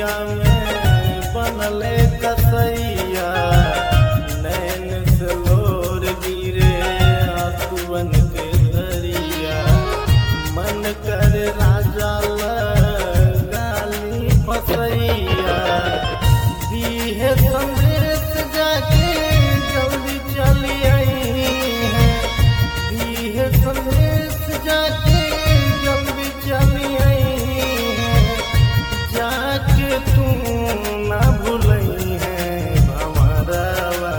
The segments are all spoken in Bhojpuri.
अखिया में बनले कसैया नैन से लोर गिरे आंसुअन के दरिया मन कर राजा गाली फसैया दीहे संदेश जाके जल्दी चली आई है दीहे संदेश जाके जल्दी चली आई है जाके तू ना भूलई है भंवरवा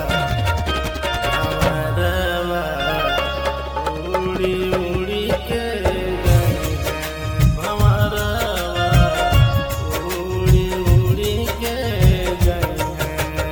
भंवरवा उड़ी उड़ी के गई है भंवरवा उड़ी उड़ी के गई है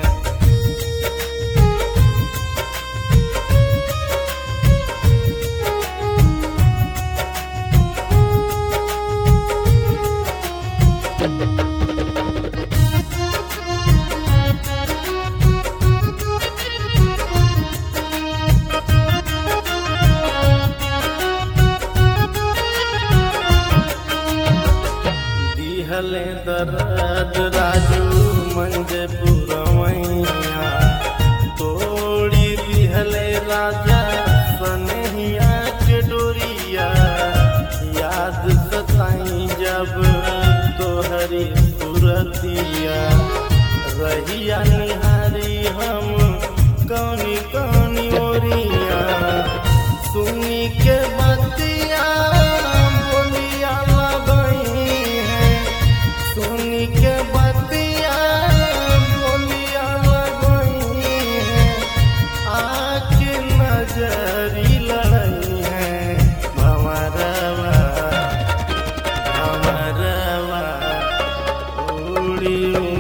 दिहले दर्द राजू मंजे पुरवैया तोड़ी दिहले राजा सनहिया के डोरिया याद सताई जब तोहरी सुरतिया रहिया निहारी हम कौनी कौनी ओरिया सुनी के बतिया बोलिया लगई है सुनी के बतिया बोलिया लगई है आके नजरी लड़ई है भंवरवा भंवरवा उड़ी